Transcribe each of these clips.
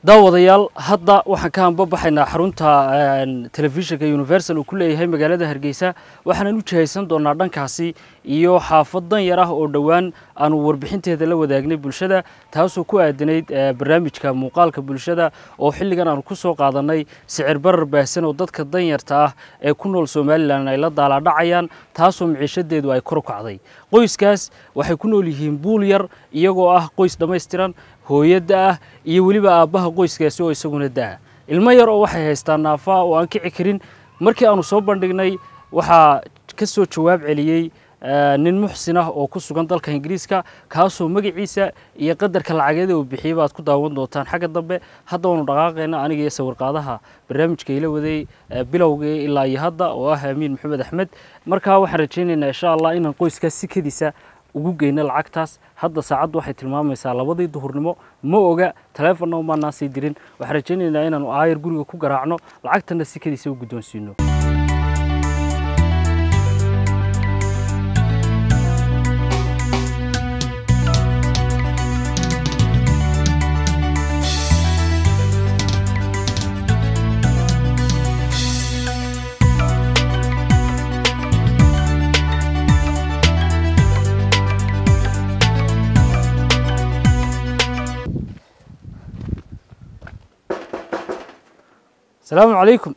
daawadayaal hadda waxaan ka hanbabaxaynaa xarunta telefishinka universal uu ku leeyahay magaalada hargeysa waxaanan u jihaysan doonaa dhankaasi iyo xaafad dan yar ah oo dhowaan aanu warbixinteeda la wadaagnay bulshada taasoo ku aadanayd barnaamijka muuqaalka bulshada oo xilligan aanu ku soo qaadanay sicir barar baahsan oo dadka danyarta ah ee ku nool somalilan ay la daalaadhacayaan taasoo miciishadeedu ay kor u kacday qoyskaas waxay ku nool yihiin buul yar iyagoo ah qoys dhammaystiran hooyadda ah iyo weliba aabbaha qoyskaasi oo isaguna da-a ilmo yar oo waxay haystaan naafaa oo aan kici karin markii aanu soo bandhignay waxaa ka soo jawaab celiyey nin muxsin ah oo ku sugan dalka ingiriiska kaasoo magaciisa iyo qadarka lacageeda uu bixiyey baad ku daawan doontaan xagga dambe hadda waanu dhaqaaqayna aniga iyo sawirqaadaha barnaamijka ila waday bilowgii ilaa iyo hadda oo ah amiin maxamed axmed markaa waxaan rajaynaynaa insha allah inaan qoyskaas sikadiisa ugu geyno lacagtaas hadda saacaddu waxay tilmaamaysaa labadii duhurnimo ma oga taleefonna umaanaan sii dirin waxaan rajaynaynaa inaanu aayar guriga ku garaacno lacagtana sikadiisa u guddoonsiino السلام عليكم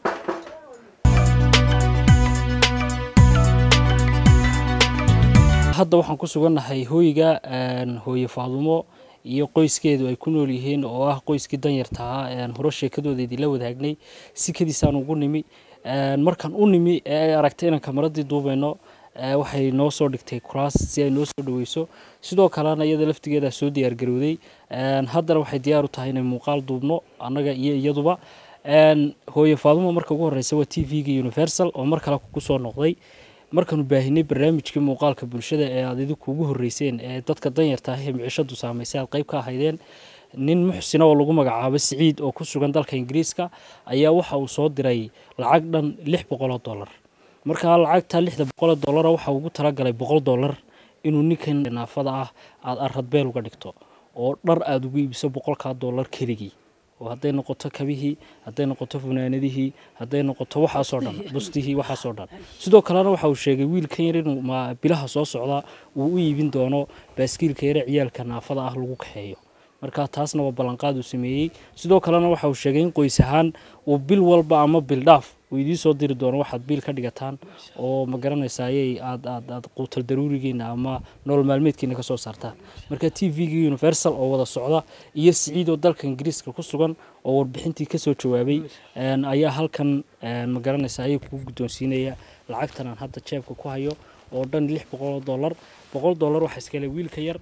hadda waxaan ku sugannahay hooyiga hooye faadumo iyo qoyskeedu ay ku nool yihiin oo ah qoyskii danyarta ahaa hore sheekadoodeedii la wadaagnay sikadiisaan ugu nimi markaan u nimi ee ay aragtay inaan kamaradii duubayno waxay noo soo dhigtay kuraas si ay noo soo dhaweyso sidoo kalena iyada laftigeeda soo diyaargarowday haddana waxay diyaar u tahay inay muuqaal duubno annaga iyo iyaduba hooye faadumo marka ugu horeysa waa t v-ga universal oo mar kale ku soo noqday markaanu baahinay barnaamijkii muuqaalka bulshada ee aad idinku ugu horeyseen ee dadka danyarta ah ee micishadu saamaysay aad qayb ka ahaydeen nin muxsina oo lagu magacaabo siciid oo ku sugan dalka ingiriiska ayaa waxa uu soo diray lacag dhan lix boqoloo dollar markaa lacagta lixda boqoloo dollara waxa ugu talagalay boqol dollar inuu ninkan naafada ah aada aradbeel uga dhigto oo dhar aada ugu iibiso boqolkaa dollar keligii oo hadday noqoto kabihii hadday noqoto funaanadihii hadday noqoto waxaasoo dhan bustihii waxaasoo dhan sidoo kalena waxa uu sheegay wiilkan yar inuu ma bilaha soo socda uu u iibin doono baaskiilka yare ciyaalka naafada ah lagu kaxeeyo marka taasna waa ballanqaad uu sameeyey sidoo kalena waxa uu sheegay in qoys ahaan uu bil walba ama bil dhaaf uu idiin soo diri doono waxaad biil ka dhigataan oo ma garanaysayay aad aad aad quutal daruurigiina ama nolol maalmeedkiina ka soo saartaan marka t v-ga universal oo wada socda iyo siciid oo dalka ingiriiska ku sugan oo warbixintii kasoo jawaabay ayaa halkan ma garanaysayay kugu guddoonsiinaya lacagtan aan hadda jeebka ku hayo oo dhan lix boqoloo dollar boqol dollar waxaa iskale wiilka yar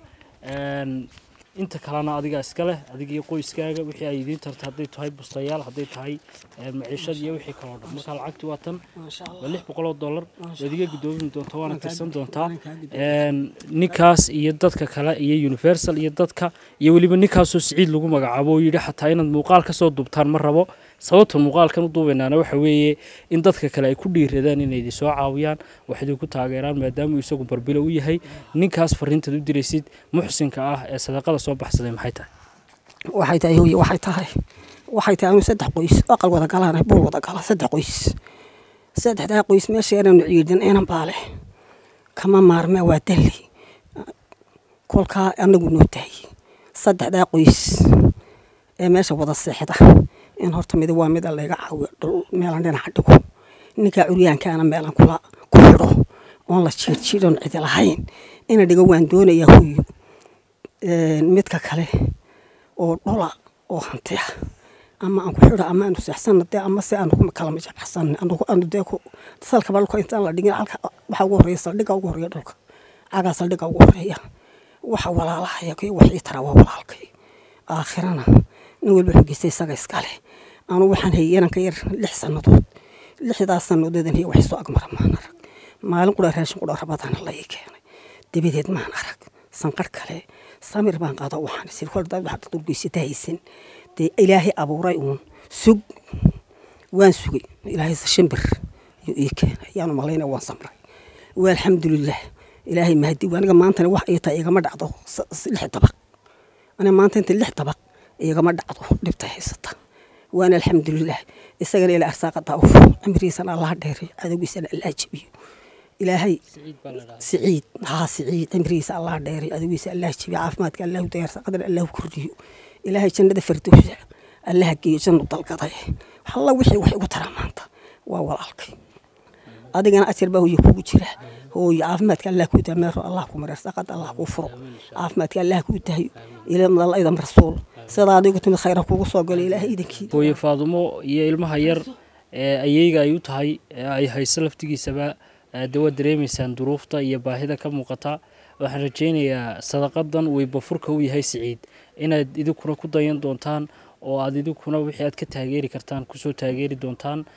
inta kalena adiga iska leh adiga iyo qoyskaaga wixii ay idiin tarta hadday tahay bustayaal hadday tahay maciishad iyo wixii kaloo dhan marka lacagti waa tan waa lix boqoloo dollar waad iga guddoomin doontaa waana tirsan doontaa ninkaas iyo dadka kale iyo universal iyo dadka iyo weliba ninkaasoo siciid lagu magacaabo oo yidhi xataa inaad muuqaal ka soo duubtaan ma rabo sababta muuqaalkan u duubaynaana waxa weeye in dadka kale ay ku dhiiradaan inay idin soo caawiyaan wax idinku taageeraan maadaamuu isagu barbilo u yahay ninkaas fariintaad u diraysid muxsinka ah ee sadaqada soo baxsaday maxay tahay waxay tahay hooye waxay tahay waxay tahay anu saddex qoys aqal wada galaan buul wada gala saddex qoys saddexdaa qoys meesha inaanu ciidan inan baale kama maarmee waa dalli kolkaa anagu noo tahay saddexdaa qoys ee meesha wada seexda in horta mid waa mida layga caawiyo dhul meelan dhinaca dhigo ninkaa curyaankaana meelan kula ku xidho oon la jiirjiidon cidi lahayn ina dhigo waan doonayaa hooyo midka kale oo dhola oo hantiya ama aan ku xidho ama aanu seexsana dee ama se aanu kala majaxsan anugu aanu dee ku salkaba dhulka intaan la dhigin halka waxa ugu horreeya saldhigga ugu horreeya dhulka cagaa saldhigga ugu horreeya waxa walaalahaya kii wax ii tara waa walaalkay aakhirana nin walba xogeysta isaga iskale anu waxaan hayay inanka yar lix sannadood lixdaas sannadood iyo wax soo agmara maan arag maalin qura raashin qura rabadana la ii keenay dabadeed maan arag sanqar kale samir baan qaado waxaan isir kol dad waxaad durgeysata haysan dee ilaahay abuuray uun sug waan sugay ilaahay shimbir yuu ii keenay yaanu malayna waan samray waa alxamdulilah ilaahay mahadi aniga maantana wax ii tahay igama dhacdo lix dabaq aniga maanta inta lix dabaq igama dhacdo dhibta haysata waana alxamdulilah isagana ilaa arsaaqa daawuf cimrigiisana allaha dheeray cadowgiisana allaa jebiyo ilaahay siciid haa siciid cimrigiisa allaha dheeray cadowgiisa allaha jebiyo caafimaadka allahu dayar saqadana allahu kordhiyo ilaahay jannada fardowsa allaha geeyo jannu dalgaday alla wixii wax igu taraa maanta waa walaalkay adigana ajar baa hooye kugu jira hooye caafimaadka allah kuu dameero allah ku mareer saqad allah kuu furo caafimaadka allah kuu dahayo ilaa idan rasuul sidaa adigu timid khayra kugu soo galo ilaahay idankii hooye faadumo iyo ilmaha yar ee ayeyga ay u tahay ee ay hayso laftigiisaba de waad dareemaysaan duruufta iyo baahida ka muuqata waxaan rajaynayaa sadaqadan weybafurka u yahay siciid inaad idinkuna ku dayan doontaan oo aad idinkuna wixii aad ka taageeri kartaan kusoo taageeri doontaan